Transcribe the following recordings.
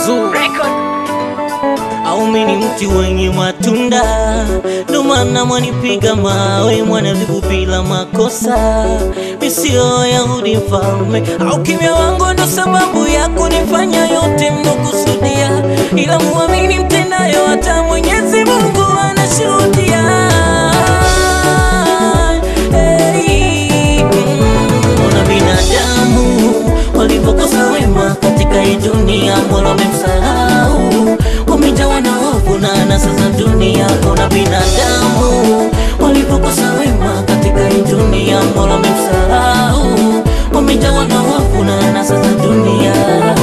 Zoo au mini mti wenye matunda, ndo maana mwanipiga mawe mwanadhibu bila makosa. Misio Yahudi mfalme, au kimya wangu ndo sababu ya kunifanya yote mnokusudia, ila muamini mtendayo, hata Mwenyezi Mungu anashuhudia. Hey, Ona binadamu walivyokosa wema katika hii dunia, Mola wamemsahau, wamejawa na hofu na anasa za dunia. Ona binadamu walivyokosa wema katika hii dunia, Mola wamemsahau, wamejawa na hofu na anasa za dunia.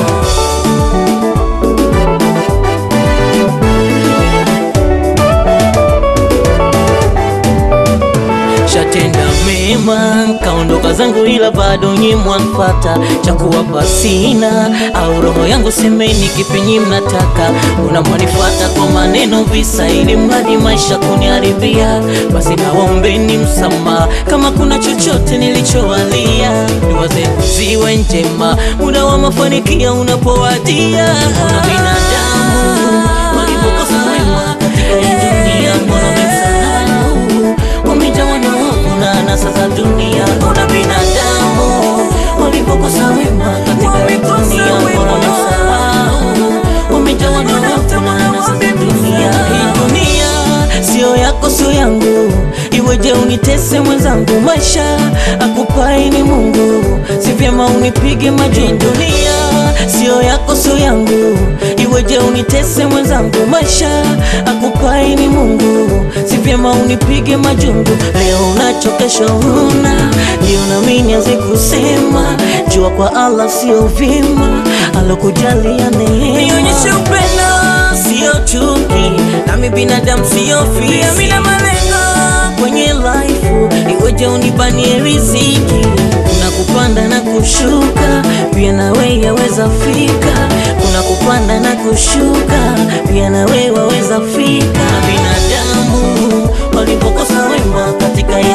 Shatenda mema kaondoka zangu, ila bado nyi mwanfata cha kuwapa sina, au roho yangu semeni kipi nyi mnataka? Una mwanifata kwa maneno visa, ili mradi maisha kuniharibia. Basi nawaombeni msamaha kama kuna chochote nilichowalia, dua zenu ziwe njema, muda wa mafanikio unapowadia. Ona binadamu walivyokosa wema katika hii dunia, Mola wamemsahau wamejawa na hofu na anasa za dunia. Ona binadamu walivyokosa wema katika hii dunia, Mola wamemsahau, wamejawa na hofu na anasa za dunia. Hii dunia sio yako, sio yangu, iweje unitese mwenzangu? Maisha akupai ni Mungu, si vyema unipige majungu. Hii dunia sio yako, sio yangu, iweje unitese mwenzangu? Maisha akupai ni Mungu, si vyema unipige majungu. Leo unacho, kesho huna, ndio nami nianze kusema, jua kwa Allah sio vima, alokujalia neema. Nionyeshe upendo, sio chuki, nami binadamu sio fisi, mimi na malengo kwenye life, iweje unibanie riziki kuna kupanda na kushuka, pia nawe yaweza fika. Kuna kupanda na kushuka, pia nawe waweza fika. Na binadamu walipokosa wema katika hii